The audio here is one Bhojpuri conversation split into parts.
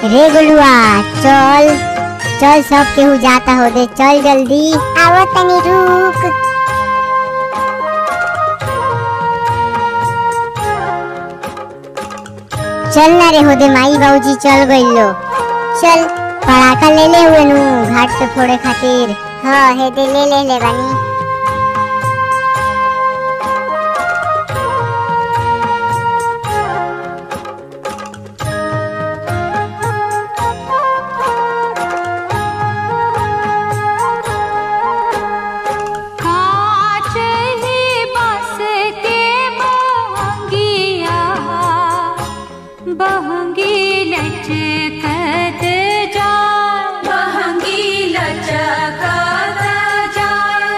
रे गुलुआ चल चल सब केहू जाता हो दे चल जल्दी आवो तनी रुक चल ना रे हो दे माई बाबूजी चल गइलो चल पड़ाका ले ले हुए नु घाट पे फोड़े खातिर हाँ हे दे ले ले ले बानी कांच ही बस के बहंगिया बहंगी लचकत जाए बहंगी लचकत जाए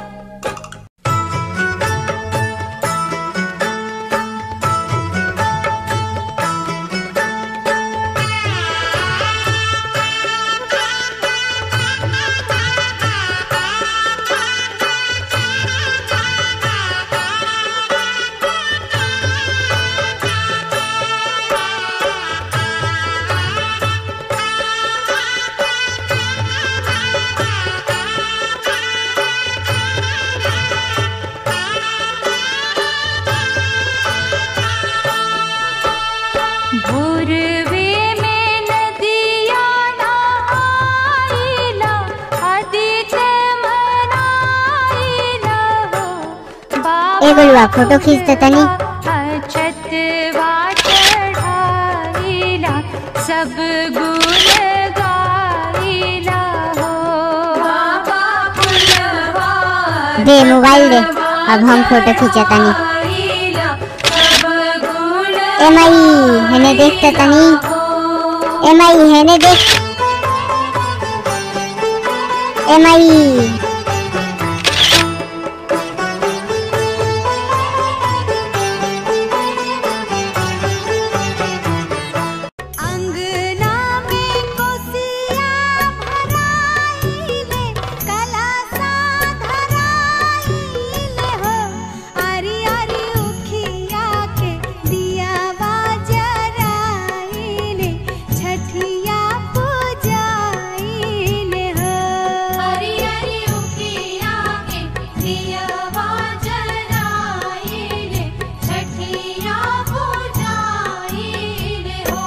भोरवे में नदिया नहाइला अधिक मनाइला हो ए गुलुआ फोटो खींच दे तनी छतवा चढ़ाइला सब गुण गाइला हो बाबा फुलवा दे मोबाइल दे अब हम फोटो खींचतानी ए माई हेने देख त तनी ए माई हेने देख ए माई अंगना में कोसिया भराइले कलसा धराइले हो आरी आरी उखिया के दिया बाजराइले छठिया पूजाइले हो आरी आरी उखिया के दिया बाजराइले छठिया पूजाइले हो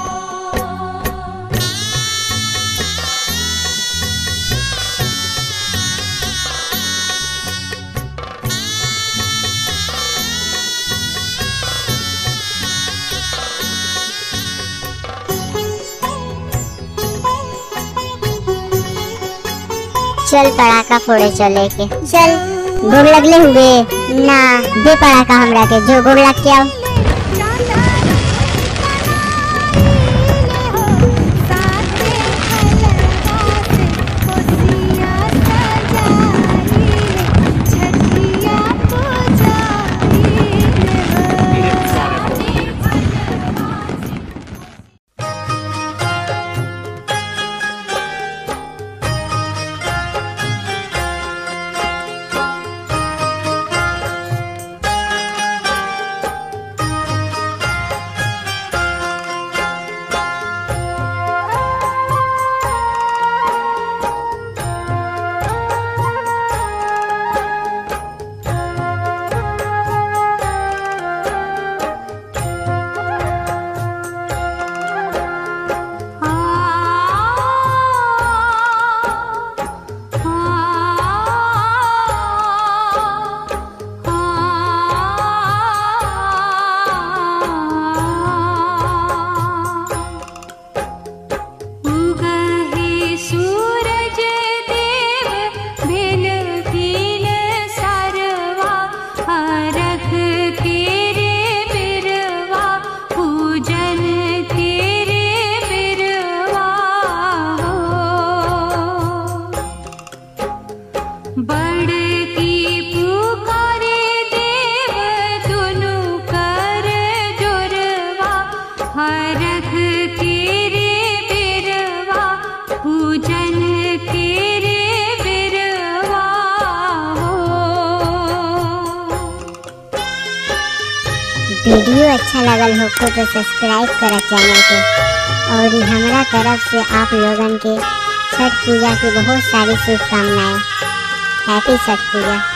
चल पड़ाका फोड़े चले के चल गोड़ लगले हुए ना दे पड़ाका हमरा के जो गोड़ लग के आओ उगहे सूरज देव भेल भील सरवा हरख तेरे बिरवा पूजन तेरे बिरवा हो बड़ की पुकारे देव दुनु कर जोरवा हरख तेरे बिरवा पूजन तेरे बिरवा हो वीडियो अच्छा लगल हो तो सब्सक्राइब करा चैनल के और हमरा तरफ से आप लोगन के छठ पूजा की बहुत सारी शुभकामनाएं हैप्पी छठ पूजा